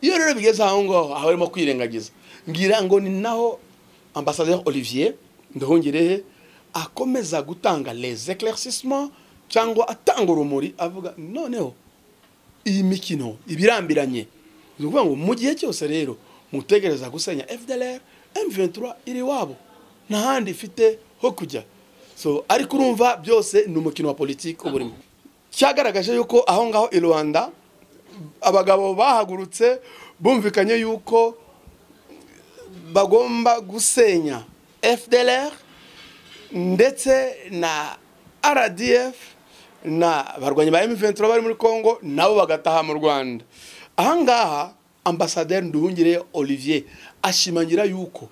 iyo rero bigeze aho ngaho haba harimo kwirengagiza ngira ngo ni naho ambasaderi olivier nduhungirehe akomeza gutanga les éclaircissements cyangwa atanga urumuri avuga noneho iyi mikino ibirambiranye ni ukuvuga ngo mu gihe cyose rero mutegereza gusenya fdr m23 iri iwabo nta handi ifite ho kujya so ariko urumva byose ni umukino wa politiki uba urimo cyagaragaje yuko aho ngaho i rwanda abagabo bahagurutse bumvikanye yuko bagomba gusenya fdr ndetse na rdf na barwanyi ba m23 bari muri congo nabo bagataha mu rwanda ahangaha ambasaderi nduhungire olivier ashimangira yuko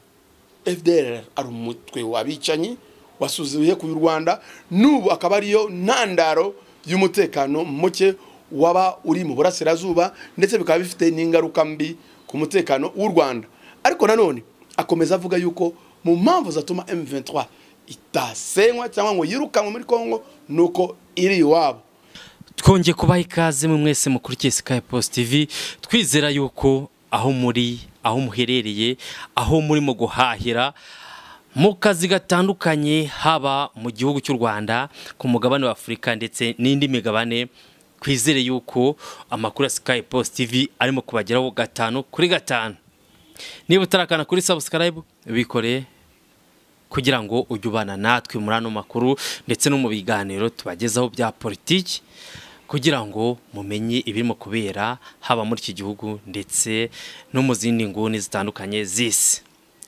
fdr ari umutwe w'abicanyi wasuzuye ku rwanda n'ubu akaba ariyo ntandaro y'umutekano muke waba uri mu burasirazuba ndetse bikaba bifite n'ingaruka mbi ku mutekano w'u rwanda ariko nanone akomeza avuga yuko mu mpamvu zatuma m23 itasenywa cyangwa ngo yirukanwe muri congo ni uko iri iwabo twongeye kubaha ikaze mu mwese mukurikiye Sky Post TV twizera yuko aho muri aho muherereye aho murimo guhahira mu kazi gatandukanye haba mu gihugu cy'u Rwanda ku mugabane wa Afurika ndetse n'indi migabane twizere yuko amakuru ya Sky Post TV arimo kubageraho gatanu kuri gatanu niba utarakana kuri subscribe bikoreye kugira ngo ujye ubana natwe muri ano makuru ndetse no mu biganiro tubagezaho bya politiki kugira ngo mumenye ibirimo kubera haba muri iki gihugu ndetse no mu zindi nguni zitandukanye z'isi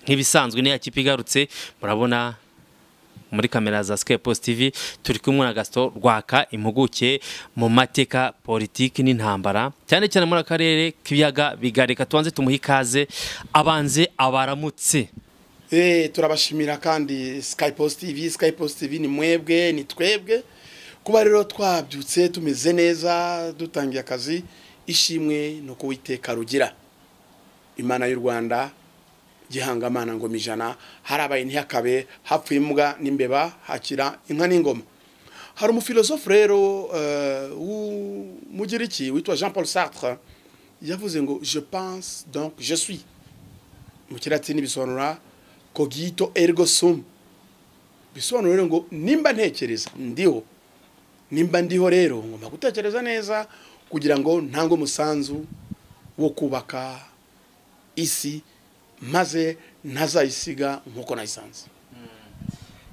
nk'ibisanzwe n'iyo kipe igarutse murabona muri kamera za Sky Post TV turi kumwe na Gaston Rwaka impuguke mu mateka politiki n'intambara cyane cyane muri akarere k'ibiyaga bigareka tubanze tumuhe ikaze abanze abaramutse turabashimira kandi Sky Post TV Sky Post TV ni mwebwe ni twebwe kuba rero twabyutse tumeze neza dutangiye akazi ishimwe no kuwiteka rugira imana y'u rwanda gihangamana ngoma ijana harabaye ntihakabe hapfuye imbwa n'imbeba hakira inka n'ingoma hari umufilosofu rero w'umugiriki witwa jean paul sartre yavuze ngo je pense donc je suis mu kiratini bisobanura cogito ergo sum bisobanura rero ngo nimba ntekereza ndiho nimba ndiho rero ngomba gutekereza neza kugira ngo ntange umusanzu wo kubaka isi maze ntazayisiga nk'uko nayisanze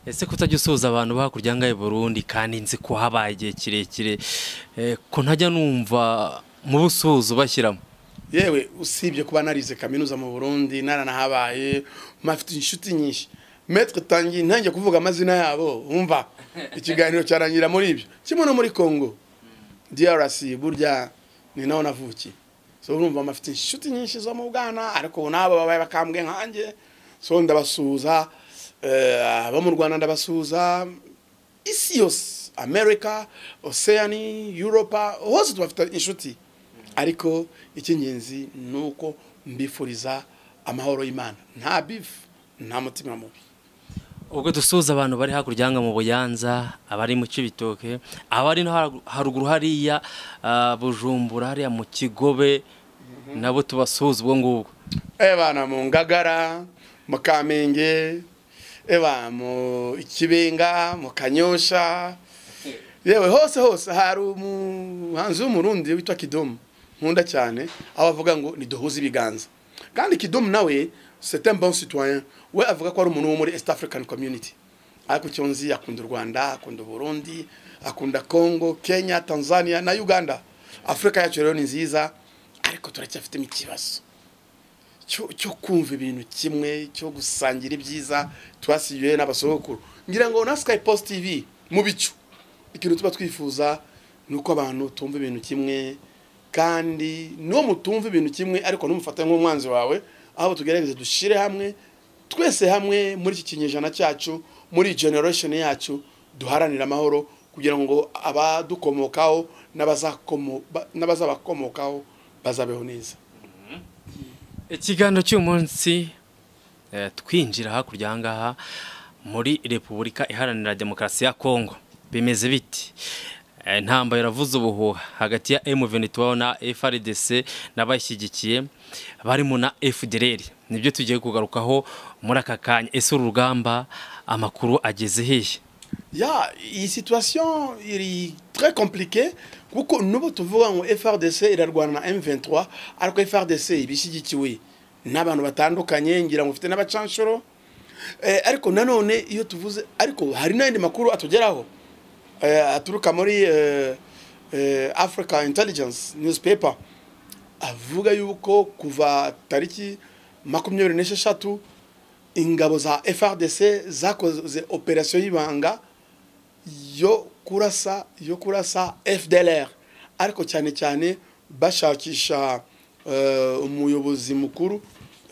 ese kutajya usuhuza abantu hakurya ngaho i burundi kandi nzi ko habaye igihe kirekire ko ntajya numva mu busuhuza ubashyiramo yewe usibye kuba narize kaminuza mu burundi naranahabaye mpafite inshuti nyinshi metwe tangiye ntangiye kuvuga amazina yabo wumva ikiganiro cyarangira muri ibyo kimwe no muri congo drc burya ni naho navukiye so urumva bafite inshuti nyinshi zo mu bwana ariko ubu nabo babaye bakambwe nkanjye so ndabasuhuza abo mu rwanda ndabasuhuza isi yose amerika oceani europa hose tubafite inshuti ariko icy'ingenzi ni uko mbifuriza amahoro y'imana nta bifu nta mutima mubi ubwo dusuhuza abantu bari hakurya mu buyanza abari mu kibitoke abari no haruguru hariya bujumbura hariya mu kigobe nabo tubasuhuza ubwo ngubwo ebana mu ngagara mu kamenge eba mu ikibenga mu kanyosha yewe hose hose hari umuhanzi w'umurundi witwa kidomu nkunda cyane aho avuga ngo niduhuze ibiganza kandi kidomu nawe c'est un bon citoyen we avuga ko ari umuntu wo muri East African Community ariko icyo nzi akunda u Rwanda akunda Burundi akunda Congo Kenya Tanzania na Uganda Afrika yacu rero ni nziza ariko turacyafitemo ikibazo cyo kumva ibintu kimwe cyo gusangira ibyiza twasigiwe n'abasogokuru ngira ngo na Sky Post TV mu bicu ikintu tuba twifuza ni uko abantu tumva ibintu kimwe kandi no mutumva ibintu kimwe ariko numufate nk'umwanzi wawe aho tugerageza dushyire hamwe twese hamwe muri iki kinyejana cyacu muri generation yacu duharanira amahoro kugira ngo abadukomokaho n'abazabakomokaho bazabeho neza ikiganiro cy'umunsi twinjira hakurya aha ngaha muri repubulika iharanira demokarasi ya kongo bimeze biti Eh, intambara iravuze ubuhuha hagati ya M23 na FRDC n'abashyigikiye barimo na FDLR nibyo tugiye kugarukaho muri aka kanya ese uru rugamba amakuru ageze hehe ya iyi situation iri très compliquée kuko n'ubu tuvuga ngo FRDC irarwana na M23 ariko FRDC ibishyigikiwe n'abantu batandukanye ngira ngo ufite n'abacanshuro Eh, ariko nanone iyo tuvuze ariko hari n'ayandi makuru atugeraho eh, aturuka muri eh, eh, africa intelligence newspaper avuga yuko kuva tariki makumyabiri n'esheshatu ingabo za frdc zakoze operasiyo y'ibanga yo kurasa yo kurasa fdlr ariko cyane cyane bashakisha eh, umuyobozi mukuru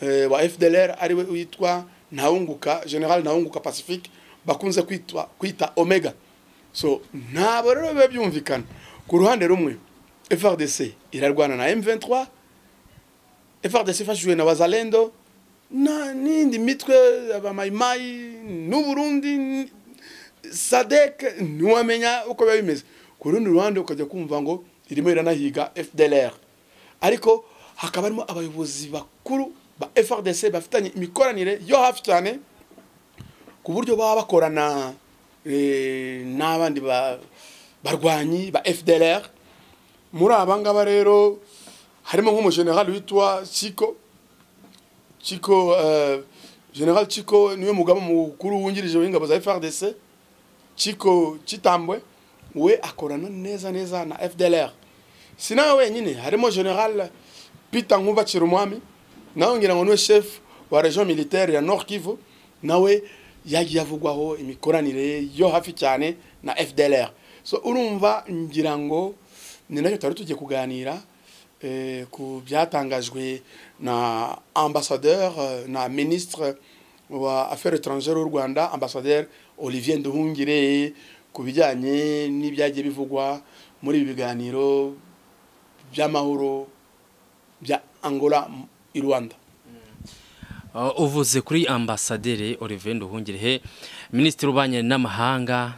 eh, wa fdlr ariwe witwa ntawunguka general ntawunguka pacifique bakunze kwitwa kwita omega so ntabwo rero biba byumvikana ku ruhande rumwe frdc irarwana na m23 frdc ifashijwe na wazalendo na n'indi mitwe abamayimayi n'uburundi n- sadek ntiwamenya uko biba bimeze ku rundi ruhande ukajya kumva ngo irimo iranahiga fdlr ariko hakaba harimo abayobozi bakuru ba frdc bafitanye imikoranire yo hafi cyane ku buryo baba bakorana eh, n'abandi ba- barwanyi ba fdlr muri aba ngaba rero harimo nk'umujenerali witwa chiko chiko eh, general chiko niwe mugabo mukuru wungirije w'ingabo za frdc chiko chitambwe we akorana neza neza na fdlr si nawe wenyine harimo general peter nkubakira umwami nawe ngira ngo niwe chef wa region militaire ya nord kivu nawe yagiye avugwaho imikoranire yo hafi cyane na fdlr so urumva ngira ngo ni nacyo twari tugiye kuganira eh, ku byatangajwe na ambassadeur eh, na ministre wa affaires étrangères w'u rwanda ambassadeur olivier nduhungire ku bijyanye n'ibyagiye bivugwa muri ibi biganiro by'amahoro bya angola m- i rwanda Uh, uvuze kuri ambasaderi Olivier Nduhungirehe minisitiri ubanye n'amahanga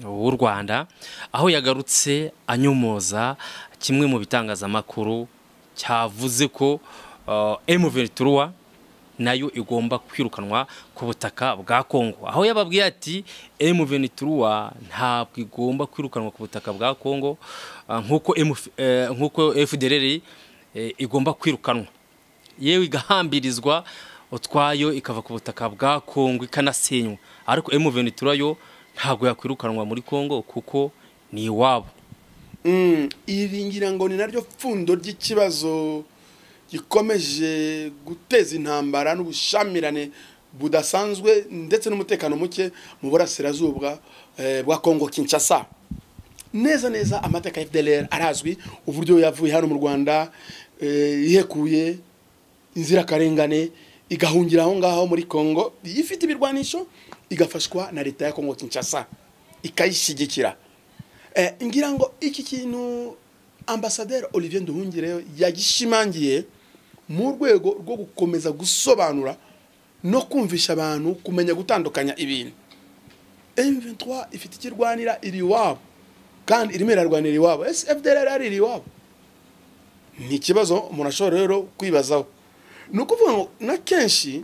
w'u Rwanda aho yagarutse anyomoza kimwe mu bitangazamakuru cyavuze ko uh, M23 nayo igomba kwirukanwa ku butaka bwa Kongo aho yababwiye ati M23 ntabwo igomba kwirukanwa ku butaka bwa Kongo uh, nkuko MF- eh, nkuko FDLR eh, igomba kwirukanwa yewe igahambirizwa utwayo ikava ku butaka bwa kongo ikanasenywa ariko M23 yo ntabwo yakwirukanwa muri kongo kuko ni iwabo Mm, iri ngira ngo ni naryo pfundo ry'ikibazo gikomeje guteza intambara n'ubushamirane budasanzwe ndetse n'umutekano muke mu burasirazuba eh, bwa Kongo Kinshasa neza neza amateka ya FDLR arazwi uburyo yavuye hano mu Rwanda eh, ihekuye inzirakarengane igahungira aho ngaho muri Kongo ifite ibirwanisho igafashwa na leta ya Kongo Kinshasa ikayishyigikira Eh, ngira ngo iki kintu ambasaderi olivier nduhungire yagishimangiye mu rwego rwo gukomeza gusobanura no kumvisha abantu kumenya gutandukanya ibintu M23 ifite ikirwanira iri iwabo kandi irimo irarwanira iwabo ese FDLR ari iri iwabo ni ikibazo umuntu ashobora rero kwibazaho ni ukuvuga ngo na kenshi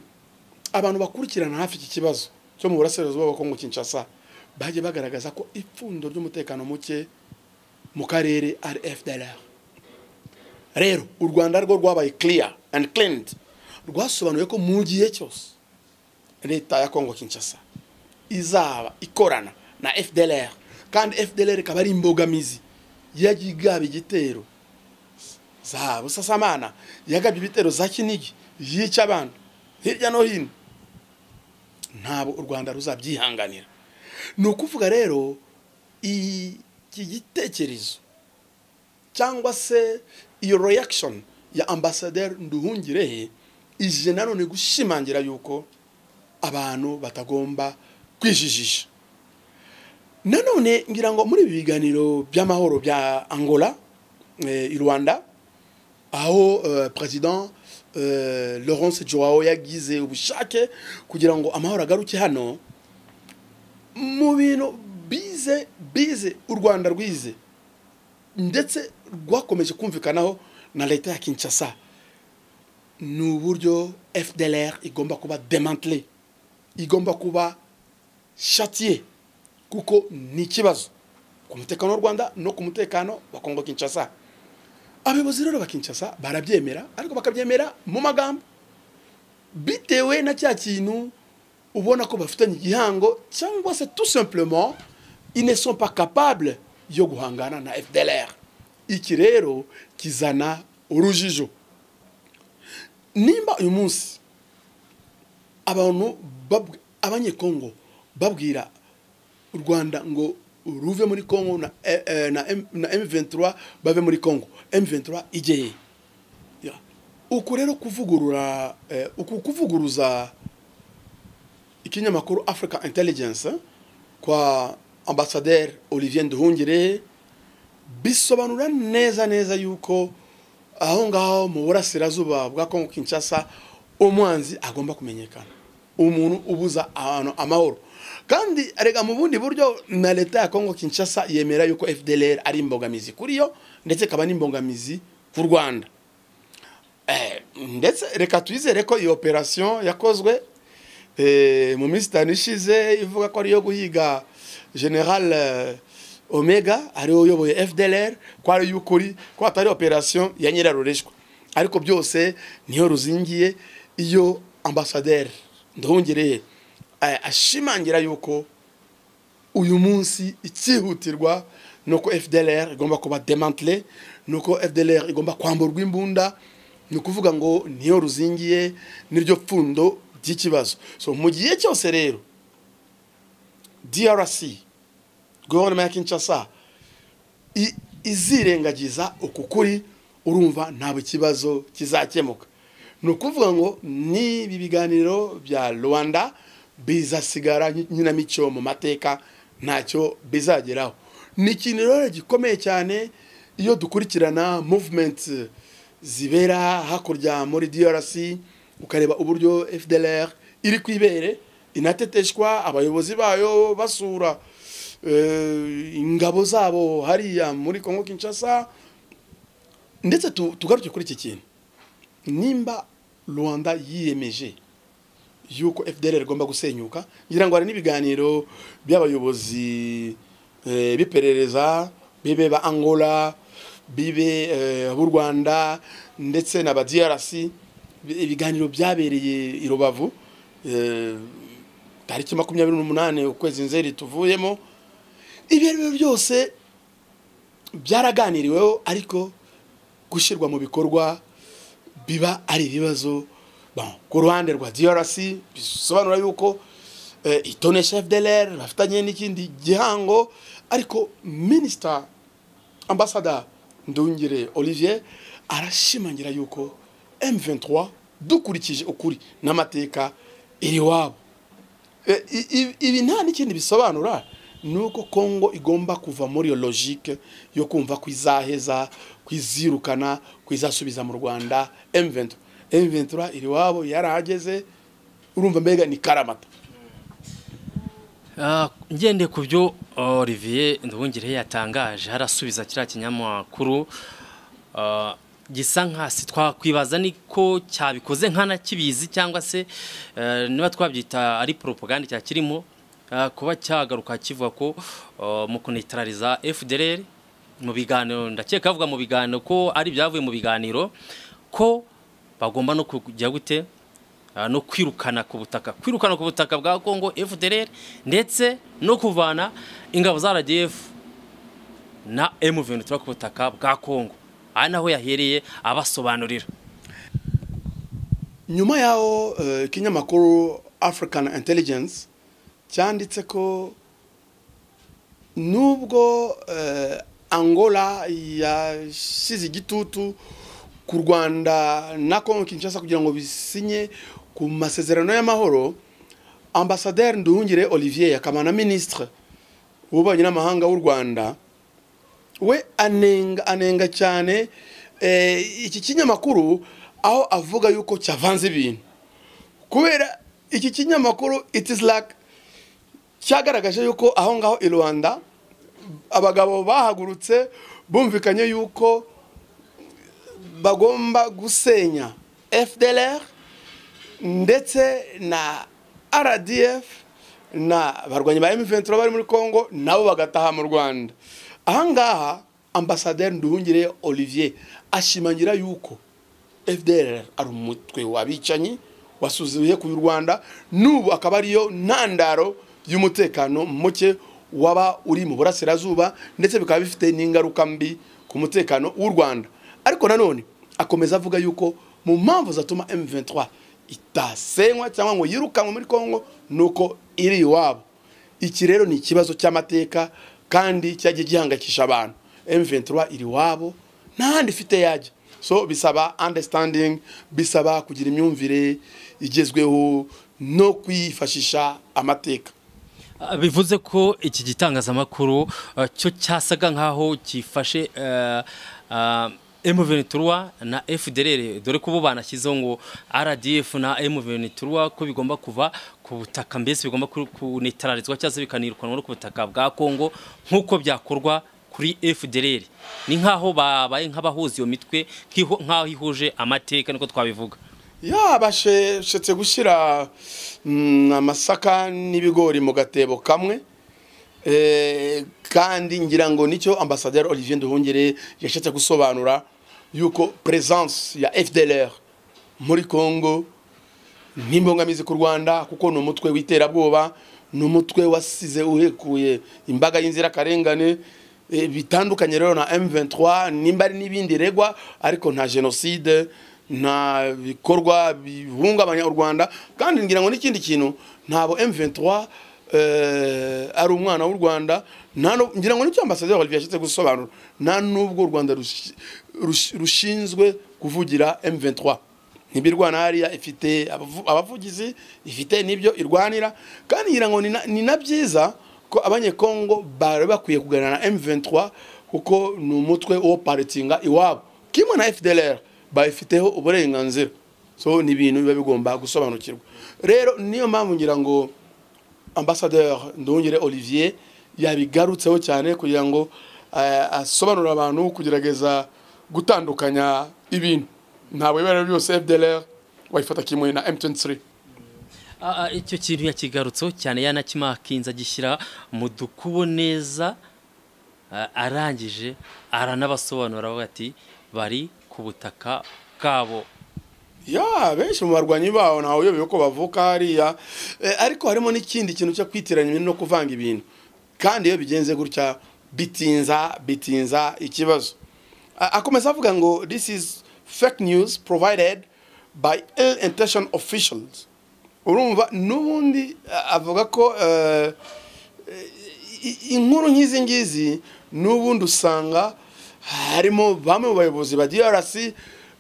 abantu bakurikirana hafi iki kibazo cyo mu burasirazuba bwa Kongo Kinshasa bagiye bagaragaza ko ipfundo ry'umutekano muke mu karere ari FDLR rero u Rwanda rwo rwabaye clear and cleaned rwasobanuye ko mu gihe cyose leta ya Kongo Kinshasa izaba ikorana na FDLR kandi FDLR ikaba ari imbogamizi yagiye igaba igitero za busasamana yagabye ibitero za kinigi yica abantu hirya no hino ntabwo u rwanda ruzabyihanganira ni ukuvuga rero iyi- iki gitekerezo cyangwa se iyo reaction ya ambasaderi nduhungirehe ije nanone gushimangira yuko abantu batagomba kwijijisha nanone ngira ngo muri ibi biganiro by'amahoro bya angola eh, i rwanda aho eh, president eh, laurence joao yagize ubushake kugira ngo amahoro agaruke hano mu bintu bize bize u rwanda rwize ndetse rwakomeje kumvikanaho na leta ya kinshasa ni uburyo fdr igomba kuba demantile igomba kuba shatiye kuko ni ikibazo ku mutekano w'u rwanda no ku mutekano wa kongo kinshasa abayobozi rero ba kinshasa barabyemera ariko bakabyemera mu magambo bitewe na cya kintu ubona ko bafitanye igihango cyangwa se tout simplement ils ne sont pas capables yo guhangana na FDLR iki rero kizana urujijo nimba uyu munsi abantu babw- abanyekongo babwira u rwanda ngo ruve muri kongo na, eh, eh, na, M, na m23 bave muri kongo m23 igeye Ya. uku rero kuvugurura eh, uku kuvuguruza ikinyamakuru africa intelligence kwa ambasaderi olivier nduhungire bisobanura neza neza yuko aho ngaho mu burasirazuba bwa kongo kinshasa umwanzi agomba kumenyekana umuntu ubuza ahantu amahoro kandi rega mu bundi buryo na leta ya kongo kinshasa yemera yuko fdlr ari imbogamizi kuri yo ndetse ikaba n'imbogamizi ku rwanda Eh, ndetse reka twizere ko iyo operasiyo yakozwe eh, mu minsi itanu ishize ivuga ko ari iyo guhiga general eh, omega ariwe uyoboye fdlr ko ari iy'ukuri ko atari operasiyo ya nyirarureshwa ariko byose niyo ruzingiye iyo ambasaderi nduhungireye eh, ashimangira yuko uyu munsi icyihutirwa ni uko fdlr igomba kuba demantile ni uko fdlr igomba kwamburwa imbunda ni ukuvuga ngo niyo ruzingiye niryo pfundo ry'ikibazo so mu gihe cyose rero drc guverinoma ya kinshasa i- izirengagiza uku kuri urumva ntabwo ikibazo kizakemuka ni ukuvuga ngo n'ibi biganiro bya rwanda bizasigara nki- nkinamico mu mateka ntacyo bizageraho ni ikintu rero gikomeye cyane iyo dukurikirana movement zibera hakurya muri drc ukareba uburyo fdlr iri ku ibere inateteshwa abayobozi bayo basura eh, ingabo zabo hariya muri kongo kinshasa ndetse tu- tugaruke kuri iki kintu nimba rwanda yiyemeje yuko fdr igomba gusenyuka ngira ngo hari n'ibiganiro by'abayobozi eh, b'iperereza bibe ba angola bibe eh, b'u rwanda ndetse na ba drc bi- ibiganiro byabereye i rubavu eh, tariki makumyabiri n'umunani ukwezi nzeri tuvuyemo ibyo ari byo byose byaraganiriweho ariko gushyirwa mu bikorwa biba ari ibibazo bon, ku ruhande rwa drc bisobanura yuko eh, itonesha fdlr bafitanye n'ikindi gihango ariko minisita ambasada ndungire olivier arashimangira yuko m23 dukurikije ukuri n'amateka iri wabo E, i- i- ibi nta n'ikindi bisobanura ni uko kongo igomba kuva muri iyo logike yo kumva ko izaheza ko izirukana ko izasubiza mu rwanda m23 m23 iri wabo yarahageze urumva mbega ni karamata Ah, ngendeye ku byo olivier nduhungire yatangaje harasubiza kiriya kinyamakuru ah, gisa nk'asi twakwibaza niko cyabikoze nk'anakibizi cyangwa se eh, niba twabyita ari propaganda cyakirimo ah, kuba cyagaruka kivuga ko ah, mu kunetarariza fdr mu biganiro ndakeka avuga mu biganiro ko ari ibyavuye mu biganiro ko bagomba no kujya gute Ah, no kwirukana ku butaka kwirukana ku butaka bwa Congo FDLR ndetse no kuvana ingabo za RDF na M23 ku butaka bwa Congo aha naho yahereye abasobanurira nyuma yaho eh, ikinyamakuru african intelligence cyanditse ko nubwo eh, angola yashyize igitutu ku rwanda na kongo kinshasa kugira ngo bisinye ku masezerano y'amahoro ambasaderi nduhungire olivier akaba na minisitire w'ububanyi n'amahanga w'u rwanda we anenga anenga cyane eh, iki kinyamakuru aho avuga yuko cyavanze ibintu kubera iki kinyamakuru it is like cyagaragaje yuko aho ngaho i rwanda abagabo bahagurutse bumvikanye yuko bagomba gusenya fdr ndetse na rdf na barwanyi ba M23 bari muri Kongo nabo bagataha mu Rwanda ahangaha ambasaderi Nduhungire Olivier ashimangira yuko FDLR ari umutwe wabicanyi wasuzuye ku Rwanda n'ubu akaba ariyo ntandaro y'umutekano muke waba uri mu burasirazuba ndetse bikaba bifite n'ingaruka mbi ku mutekano w'u Rwanda ariko nanone akomeza avuga yuko mu mpamvu zatuma M23 itasenywa cyangwa ngo yirukanwe muri Kongo nuko iri iwabo iki rero ni ikibazo cy'amateka kandi cyagiye gihangayikisha abantu M23 iri iwabo n'ahandi ifite yajya so bisaba understanding bisaba kugira imyumvire igezweho no kwifashisha amateka bivuze ko iki gitangazamakuru eh, cyo cyasaga nk'aho gifashe eh, ah, M23 na FDLR dore ko bo banashyizeho ngo RDF na M23 ko bigomba kuva ku butaka mbese bigomba ku- kunetralizwa cyangwa se bikanirukana no ku butaka bwa Kongo nk'uko byakorwa kuri FDLR ni nk'aho babaye nk'abahuza iyo mitwe nk'iho- nk'aho ihuje amateka niko twabivuga yabashetse gushyira mm, amasaka n'ibigori mu gatebo kamwe Eh, kandi ngira ngo nicyo ambasaderi olivier nduhungire yashatse gusobanura yuko presence ya fdlr muri congo n'imbogamizi ku rwanda kuko ni umutwe w'iterabwoba ni umutwe wasize uhekuye imbaga y'inzirakarengane Eh, bitandukanye rero na m23 nimba ari n'ibindi regwa ariko nta jenoside nta bikorwa bihungabanya u rwanda kandi ngira ngo n'ikindi kintu ntabo m23 eh, ari umwana w'u rwanda nta nu- ngira ngo nicyo ambasaderi olivier yashatse gusobanura nta n'ubwo u rwanda rushi- rushi- rushinzwe kuvugira m23 ntibirwana hariya ifite abavu- abavugizi ifite n'ibyo irwanira kandi ngira ngo ni na- ni na byiza ko abanyekongo bari bakwiye kuganira na M23 kuko ni umutwe wo paritinga iwabo kimwe na FDLR bayifiteho uburenganzira so ni ibintu biba bigomba gusobanukirwa rero niyo mpamvu ngira ngo ambasaderi ndongere olivier yabigarutseho cyane kugira ngo eh, asobanurire abantu kugerageza gutandukanya ibintu ntabwo ibara byose fdlr wayifata kimwe na m23 Ah, ah, icyo kintu yakigarutseho cyane yanakimakinze agishyira mu dukubo neza ah, arangije aranabasobanura avuga ati bari ku butaka bwabo ya benshi mu barwanyi baho ntawe uyobewe ko bavuka hariya Eh, ariko harimo n'ikindi kintu cyo kwitiranya ibintu no kuvanga ibintu kandi iyo bigenze gutya bitinza bitinza ikibazo A- akomeza avuga ngo this is fake news provided by ill intention officials urumva n'ubundi a- avuga ko eh, i- inkuru nk'izi ngizi n'ubundi usanga harimo bamwe mu bayobozi ba DRC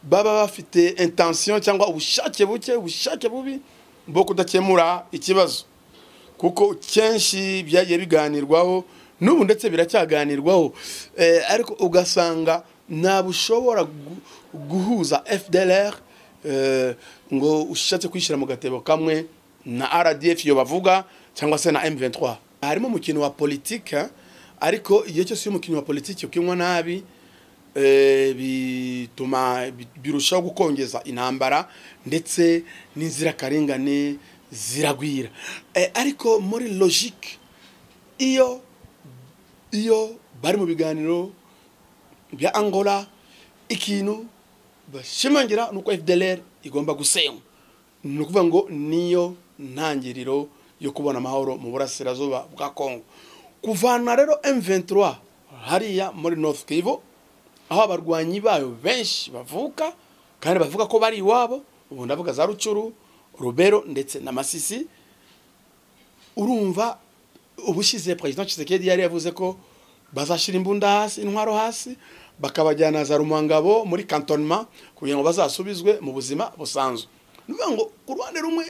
baba bafite intention cyangwa ubushake buke ubushake bubi bwo kudakemura ikibazo kuko kenshi byagiye biganirwaho n'ubu ndetse biracyaganirwaho Eh, ariko ugasanga ntabwo ushobora gu- guhuza fdlr eh, ngo ushatse kwishyira mu gatebo kamwe na rdf iyo bavuga cyangwa se na m23 harimo umukino wa politike ariko iyo cyose iyo umukino wa politike ukinwa nabi eh, bituma bi- birushaho gukongeza intambara ndetse n'inzirakarengane ziragwira Eh, ariko muri logique iyo iyo bari mu biganiro bya angola ikintu bashimangira ni uko fdlr igomba gusenywa ni ukuvuga ngo niyo ntangiriro yo kubona amahoro mu burasirazuba bwa congo kuvana rero m23 hariya muri north kivu aho abarwanyi bayo benshi bavuka kandi bavuga ko bari iwabo ubu ndavuga za rucuru rubero ndetse na masisi urumva ubushize perezida Tshisekedi yari yavuze ko bazashyira imbunda hasi intwaro hasi bakabajyana za rumangabo muri kantonema kugira ngo bazasubizwe mu buzima busanzwe ni ukuvuga ngo ku ruhande rumwe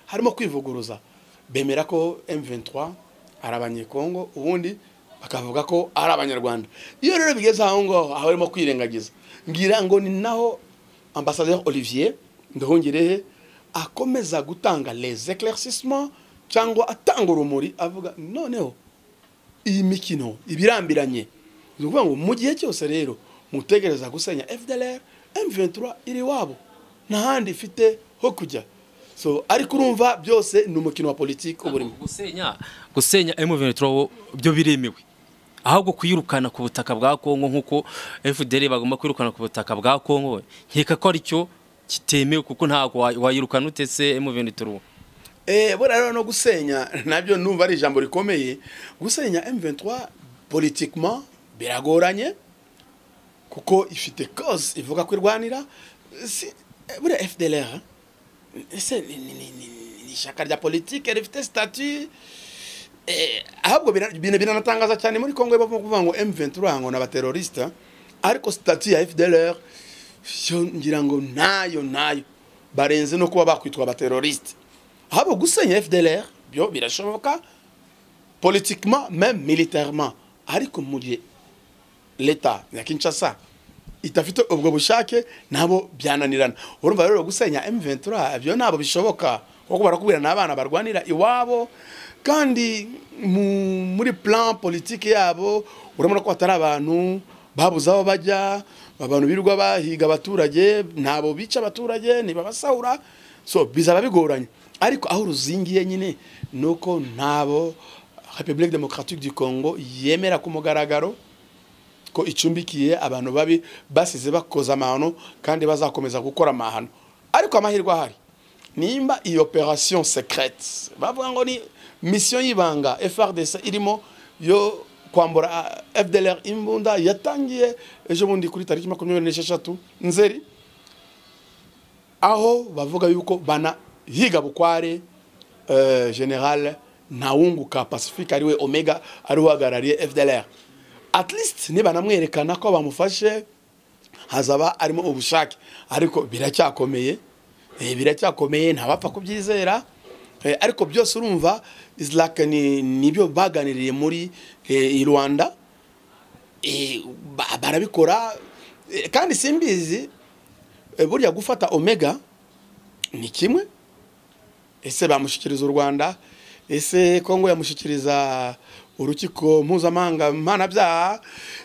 harimo kwivuguruza bemera ko M23 ari abanyekongo ubundi bakavuga ko ari abanyarwanda iyo rero bigeze aho ngaho aho barimo kwirengagiza ngira ngo ni naho ambasaderi olivier nduhungirehe akomeza gutanga les éclaircissements cyangwa atanga urumuri avuga noneho iyi mikino ibirambiranye ni ukuvuga ngo mu gihe cyose rero mutegereza gusenya FDLR M23 iri wabo nta handi ifite ho kujya so ariko urumva byose ni umukino wa politiki uburimo gusenya gusenya M23 wo byo biremewe ahubwo kwirukana ku butaka bwa Kongo nkuko FDL bagomba kwirukana ku butaka bwa Kongo nkeka ko aricyo kitemewe kuko ntabwo wa- wayirukana utese M23 Eh, buriya rero no gusenya nabyo numva ari ijambo rikomeye gusenya M23 politiquement biragoranye kuko ifite cause ivuga ko irwanira si eh, buriya FDLR ese ni- ni- ni- ni- ni ishyaka rya politike rifite statut eh, ahubwo bira- bina- biranatangaza cyane muri Kongo bavuga kuvuga ngo M23 ngo n'abaterorista ariko statut ya FDLR yo ngira ngo nayo nayo barenze no kuba bakwitwa abateroriste ahubwo gusenya FDLR byo birashoboka politiquement même militairement ariko mu gihe leta ya Kinshasa itafite ubwo bushake nabo byananirana urumva rero gusenya M23 byo nabo bishoboka kuko barakubwira n'abana barwanira iwabo kandi mu- muri plan politique yabo urabona ko atari abantu babuze aho bajya abantu birirwa bahiga abaturage ntabo bica abaturage ntibabasahura so bizaba bigoranye ariko aho ruzingiye nyine ni uko ntabo République démocratique du Congo yemera ku mugaragaro ko icumbikiye abantu babi basize bakoza amahano kandi bazakomeza gukora amahano ariko amahirwe ahari nimba iyi operation secrete bavuga ngo ni misiyo y'ibanga frdc irimo yo kwambura ah, fdlr imbunda yatangiye ejo bundi kuri tariki makumyabiri n'esheshatu nzeri aho bavuga yuko banahiga bukware eh, general ntawunguka pacifique ariwe omega ari uhagarariye fdlr at least nibanamwerekana ko bamufashe hazaba arimo ubushake ariko biracyakomeye eh, biracyakomeye ntabapfa kubyizera eh, ariko byose urumva is like ni- nibyo baganiriye muri eh, i rwanda eh, ba- barabikora eh, kandi simbizi eh, burya gufata omega ni kimwe ese bamushyikiriza u rwanda ese kongo yamushyikiriza urukiko mpuzamahanga mpanabyaha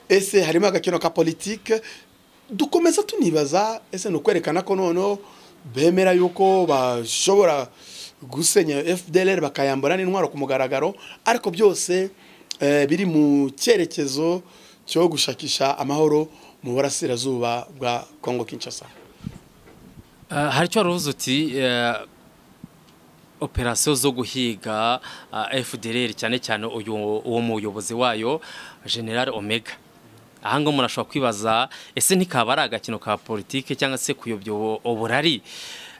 ese harimo agakino ka politike dukomeza tunibaza ese ni ukwerekana ko noneho bemera yuko bashobora gusenya fdlr bakayambura n'intwaro ku mugaragaro ariko byose eh, biri mu cyerekezo cyo gushakisha amahoro mu burasirazuba bwa kongo kinshasa Uh, hari icyo waruvuze uti uh, operasiyo zo guhiga uh, FDLR cyane cyane uyu uwo muyobozi wayo General Omega aha ngaho umuntu ashobora kwibaza ese ntikaba ari agakino ka politike cyangwa se kuyobya ubu- uburari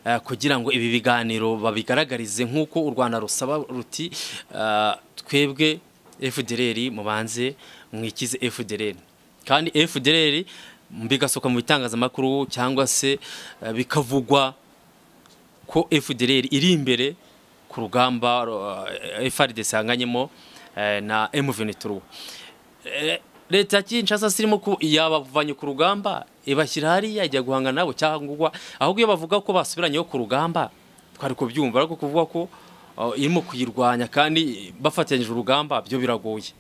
uh, kugira ngo ibi biganiro babigaragarize nk'uko u Rwanda rusaba ruti uh, twebwe FDLR mubanze mwikize FDLR kandi FDLR bigasohoka mu bitangazamakuru cyangwa se eh, bikavugwa ko FDLR iri imbere ku rugamba eh, FARDC yanganyemo eh, na M23 Eh, leta ya Kinshasa sirimo ko yabavanye ku rugamba ibashyira hariya ijya guhangana nabo cyangwa ahubwo iyo bavuga ko basubiranyeho ku rugamba twari kubyumva ariko kuvuga ko eh, irimo kuyirwanya kandi bafatanyije urugamba byo biragoye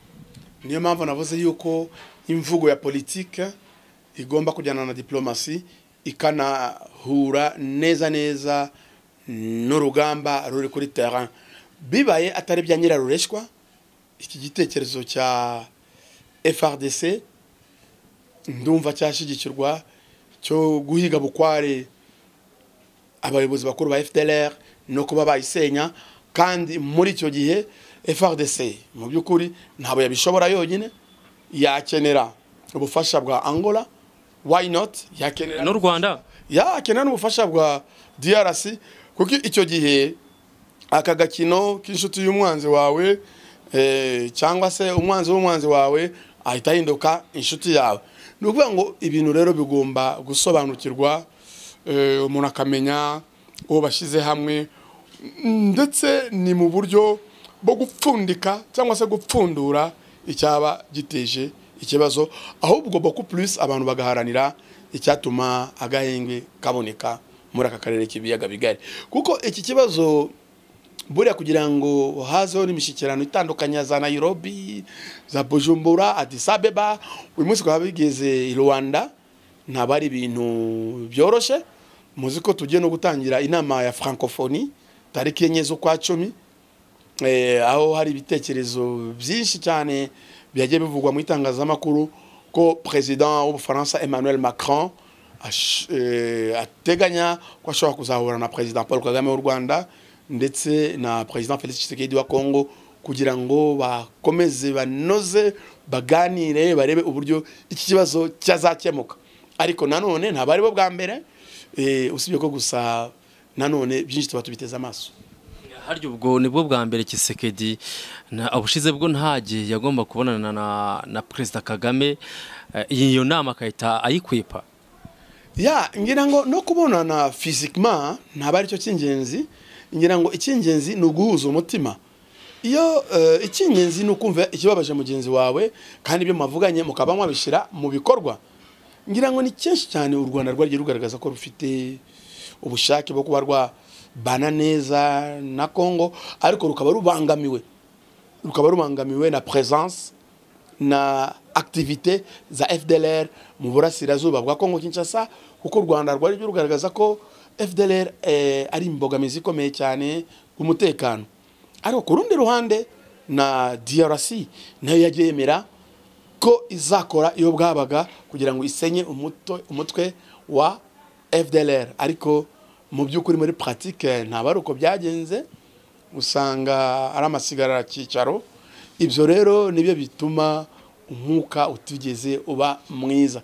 niyo mpamvu navuze yuko imvugo ya politike igomba kujyana na diplomasi ikanahura neza neza n'urugamba ruri kuri terrain bibaye atari bya nyirarureshwa iki gitekerezo cya frdc ndumva cyashyigikirwa cyo guhiga bukware abayobozi bakuru ba FDLR no kuba bayisenya kandi muri icyo gihe FRDC mu by'ukuri ntabwo yabishobora yonyine yakenera ubufasha bwa Angola why not yakenera n'u Rwanda yakenera n'ubufasha bwa DRC kuko icyo gihe aka gakino k'inshuti y'umwanzi wawe eh, cyangwa se umwanzi w'umwanzi wawe ahita ahinduka inshuti yawe ni ukuvuga ngo ibintu rero bigomba gusobanukirwa eh, umuntu akamenya uwo bashyize hamwe ndetse ni mu buryo bwo gupfundika cyangwa se gupfundura icyaba giteje ikibazo ahubwo boko plus abantu bagaharanira icyatuma agahenge kaboneka muri aka karere k'ibiyaga bigari kuko iki kibazo buriya kugira ngo hazeho n'imishyikirano itandukanye za nayirobi za bujumbura adisabeba uyu munsi twaba bigeze i rwanda ntabwo ari ibintu byoroshye muzi ko tugiye no gutangira inama ya francophonie tariki enye z'ukwa cumi aho hari ibitekerezo byinshi cyane byagiye bivugwa mu itangazamakuru ko perezida w'ubufaransa emmanuel macron ateganya ko ashobora kuzahura na perezida paul kagame w'u rwanda ndetse na perezida felix tshisekedi wa kongo kugira ngo bakomeze banoze baganire barebe uburyo iki kibazo cyazakemuka ariko nanone ntabwo ari bo bwa mbere usibye ko gusa nanone byinshi tuba tubiteze amaso harya ubwo nibwo bwa mbere kisekedi ubushize bwo ntage yagomba kubonana na perezida kagame iyo nama akahita ayikwepa ya ngira ngo no kubonana fizikima ntabwo aricyo cy'ingenzi ngira ngo icy'ingenzi ni uguhuza umutima iyo icy'ingenzi ni ukumva ikibabaje mugenzi wawe kandi ibyo mwavuganye mukaba mwabishyira mu bikorwa ngira ngo ni cyinshi cyane u rwanda rwagiye rugaragaza ko rufite ubushake bwo kuba rwabana neza na congo ariko rukaba rubangamiwe rukaba rubangamiwe na presence na activité za fdlr mu burasirazuba bwa congo kinshasa kuko u rwanda rwagiye rugaragaza ko fdlr ari imbogamizi ikomeye cyane ku mutekano ariko ku rundi ruhande na drc nayo yagiye yemera ko izakora iyo bwabaga kugira ngo isenye umutwe wa fdlr ariko mu by'ukuri muri paratike ntabwo ari uko byagenze usanga ari amasigarara cyicaro ibyo rero nibyo bituma umwuka utigeze uba mwiza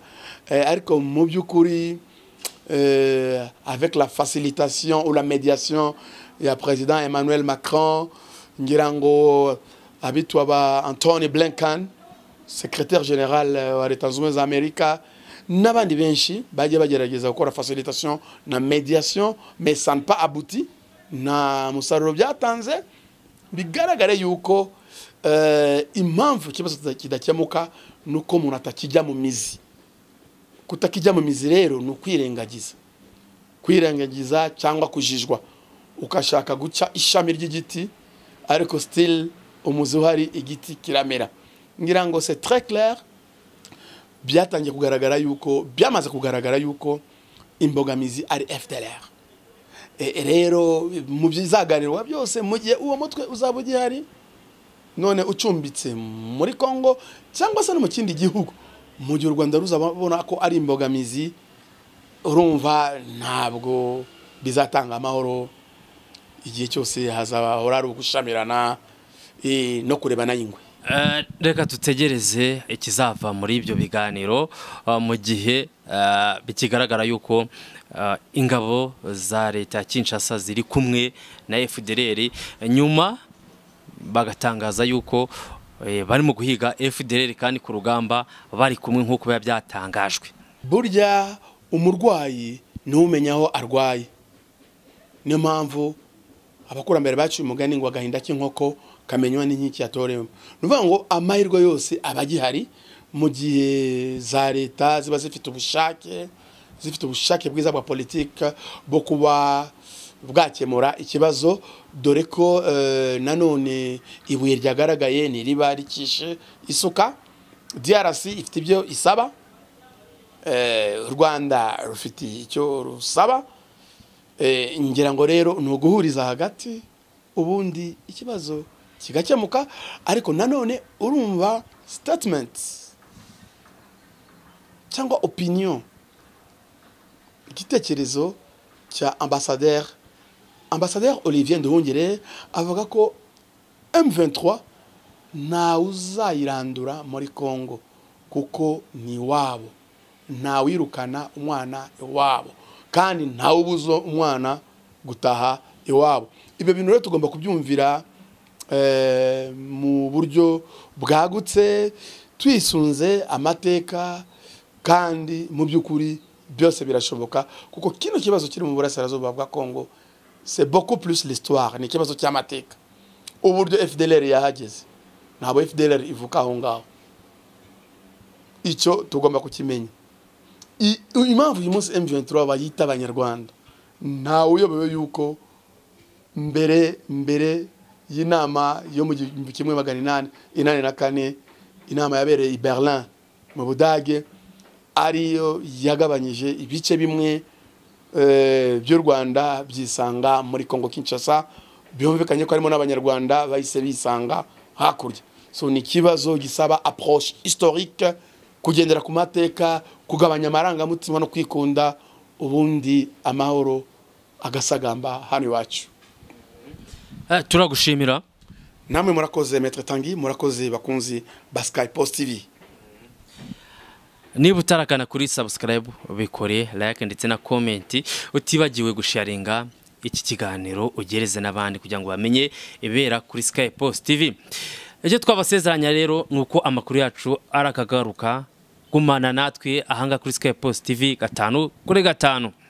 ariko mu by'ukuri Euh, avec la facilitation ou la médiation ya président Emmanuel Macron ngira ngo abitwa ba Anthony Blinken secrétaire général wa Leta Zunze za Amerika n'abandi benshi bagiye bagerageza gukora facilitation na médiation mais ça n'a pas abouti nta musaruro byatanze bigaragare yuko euh, impamvu ikibazo kidakemuka nuko umuntu atakijya mu mizi kutakijya mu mizi rero ni ukwirengagiza kwirengagiza cyangwa kujijwa ukashaka guca ishami ry'igiti ariko sitiri umuzi uhari igiti kiramera ngira ngo se tere claire byatangiye kugaragara yuko byamaze kugaragara yuko imbogamizi ari fdr rero mu bizaganirwa byose mu gihe uwo mutwe uzaba ugihari none ucumbitse muri congo cyangwa se no mu kindi gihugu mu gihe u rwanda ruzabona ko ari imbogamizi urumva ntabwo bizatanga amahoro igihe cyose hazahora ari ugushamirana no kurebana y'ingwe reka dutegereze ikizava muri ibyo biganiro mu gihe bikigaragara yuko ingabo za leta ya kinshasa ziri kumwe na efudereri nyuma bagatangaza yuko barimo guhiga fdr kandi ku rugamba bari kumwe nk'uko biba byatangajwe burya umurwayi niwe umenya aho arwaye niyo mpamvu abakurambere baciye umugani ngo agahinda k'inkoko kamenywa n'inkiki yatorewemo ni ukuvuga ngo amahirwe yose aba agihari mu gihe za leta ziba zifite ubushake zifite ubushake bwiza bwa politiki bwo kuba bwakemura ikibazo dore ko nanone ibuye ryagaragaye ni riba rikishe isuka DRC ifite ibyo isaba u rwanda rufite icyo rusaba ngira ngo rero ni uguhuriza hagati ubundi ikibazo kigakemuka ariko nanone urumva sitatimenti cyangwa opinion igitekerezo cya ambasaderi ambasaderi olivier nduhungire avuga ko M23 ntawe uzayirandura muri congo kuko ni iwabo ntawirukana umwana iwabo kandi ntawe ubuza umwana gutaha iwabo ibyo bintu rero tugomba kubyumvira mu buryo bwagutse twisunze amateka kandi mu by'ukuri byose birashoboka kuko kino kibazo kiri mu burasirazuba bwa congo c'est beaucoup plus l'histoire ni ikibazo cy'amateka uburyo fdlr yahageze ntabwo fdlr ivuka aho ngaho icyo tugomba kukimenya impamvu uyu munsi m23 bayita abanyarwanda ntawe uyobewe yuko mbere mbere y'inama yo mu gihumbi kimwe magana inani inani na kane inama yabereye i berlin mu budage ariyo yagabanyije ibice bimwe eh, by'u rwanda byisanga muri congo kinshasa byumvikanye ko harimo n'abanyarwanda bahise bisanga hakurya so ni ikibazo gisaba approche historique kugendera ku mateka kugabanya amarangamutima no kwikunda ubundi amahoro agasagamba hano iwacu Eh, turagushimira namwe murakoze metre tangi murakoze bakunzi ba sky post tv niba utarakana kuri subscribe bikore like ndetse na comment utibagiwe gusharinga iki kiganiro ugereze n'abandi kugira ngo bamenye ibera kuri Sky Post TV ibyo twabasezeranya rero ni uko amakuru yacu arakagaruka gumana natwe ahanga kuri Sky Post TV gatanu kuri gatanu